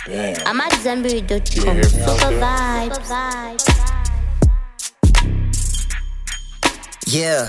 Damn. I'm at Zenberry.com. Yeah, Super yeah. vibes. Yeah.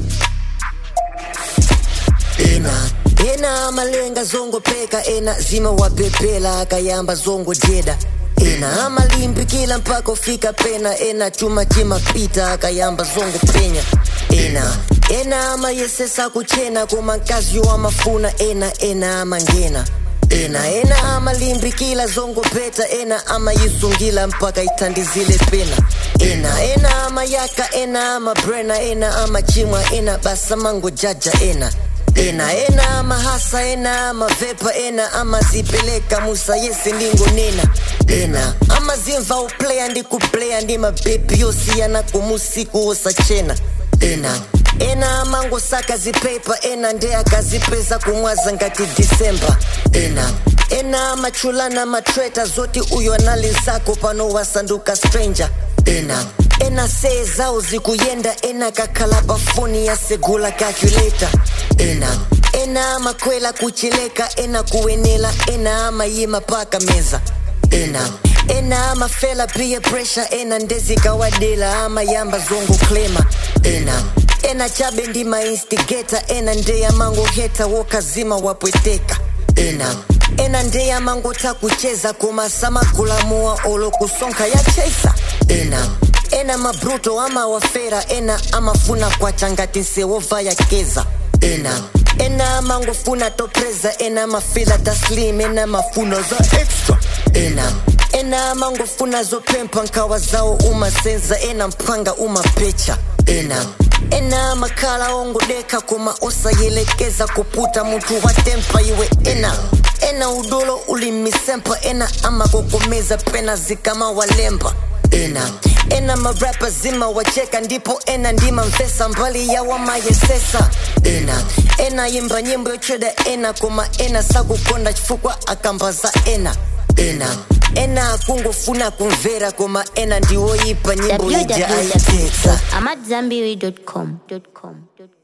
ena ena amalenga zongopeka ena zima wapepela akayamba zongodeda ena amalimbikila mpaka ufika pena ena chuma chimapita akayamba zongopenya ena ena amayesesa kuchena koma mkazi wamafuna ena ena amangena ena ena amalimbikila zongopeta ena amayisungila mpaka itandizile pena ena ena amayaka ena amabrena ena amachimwa ena basa mangojaja ena ena ena amahasa ena amavepa ena amazipeleka musa yesi ndingonena ena amazimva upleya ndikupleya ndi mabebi yosiyana kumusiku wosachena ena ena amangosaka zipepa ena nde akazipeza kumwaza ngati disemba ena ena amachulana matreta zoti uyo analizako pano wasanduka stranger ena ena see zawo zikuyenda ena kakhala pafoni yasegula calculator ena ena amakwela kuchileka ena kuwenela ena amayima paka meza ena ena amafela peer pressure ena ndezikawadela amayamba zongoklema ena ena chabe ndi mainstigator ena ndeyamangoheta wokazima wapweteka ena ena ndeyamangota kucheza kumasamagulamuwa olokusonkha ya chesa ena ena mabruto amawafera ena amafuna kwacha ngati nsewova yakeza ena ena amangofuna topreza ena amafila taslim ena amafuna za extra ena ena amangofuna zopempha nkhawa zawo umasenza ena mphanga umapecha ena ena amakhala ongodeka koma osayelekeza kuputa munthu watempa iwe ena ena udolo uli misempa ena amakokomeza pena zikamawalemba ena ena marapa zima wacheka ndipo ena ndima mvesa mbali ya wamayesesa ena ena yimba nyimbo yocheda ena koma ena sakukonda chifukwa akambaza ena ena ena akungofuna kumvera koma ena ndiwoyipa nyimbo ija ayitetsa www.amatzambiri.com.